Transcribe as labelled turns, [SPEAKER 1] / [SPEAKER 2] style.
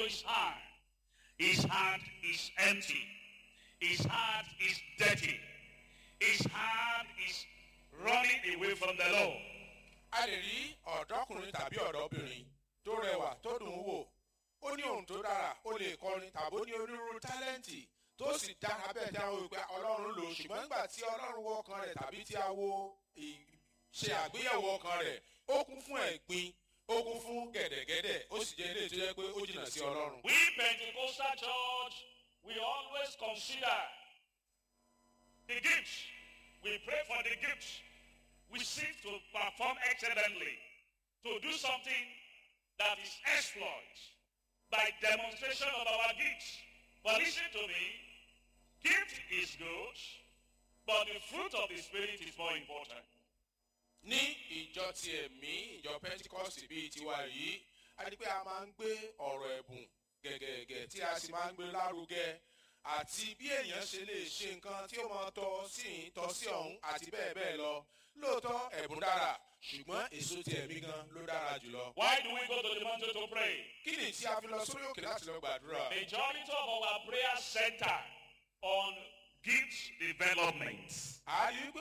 [SPEAKER 1] his hand. His heart is empty. His heart is dirty. His heart is running away from the Lord.
[SPEAKER 2] a lè rí ọ̀dọ́kùnrin tàbí ọ̀dọ́bìnrin tó rẹwà tó dùn ún wò ó ní ohun tó dára ó lè kọrin tàbí ó ní onírúurú tálẹ́ǹtì tó sì dára bẹ́ẹ̀ tí a wò pé ọlọ́run lò ó ṣùgbọ́n nígbà tí ọlọ́run wọ ọkàn rẹ̀ tàbí tí a wo ì- ṣe àgbéyẹ̀wò ọkàn rẹ̀ ó kún fún ẹ̀gbin ó kún fún gẹ̀dẹ̀gẹ̀dẹ̀ ó sì jẹ́ ilé tó yẹ pé ó jìnnà sí ọlọ́run.
[SPEAKER 1] We Pentecostal church, we always consider the gifts. We pray for the gifts. We seek to perform excellently, to do something that is exploit by demonstration of our gifts. But listen to me, gift is good, but the fruit of the Spirit is more important.
[SPEAKER 2] ní ìjọ ti ẹ̀mí ìjọ pentikọ́sì bíi tiwa yìí a ní pé a máa ń gbé ọ̀rọ̀ ẹ̀bùn gẹ̀gẹ̀gẹ̀ tí a sì máa ń gbé lárugẹ àti bí èèyàn ṣe lè ṣe nǹkan tí ó máa tọ́ sí ìhín tọ́ sí ọ̀hún àti bẹ́ẹ̀ bẹ́ẹ̀ lọ lóòótọ́ ẹ̀bùn dára ṣùgbọ́n èso ti ẹ̀mí gan ló dára jùlọ.
[SPEAKER 1] Why do we go to the mountain to pray?
[SPEAKER 2] kí ni tí a fi lọ sórí òkè láti lọ gbàdúrà?
[SPEAKER 1] Majority of our prayer center on gifts development.
[SPEAKER 2] a rí i pé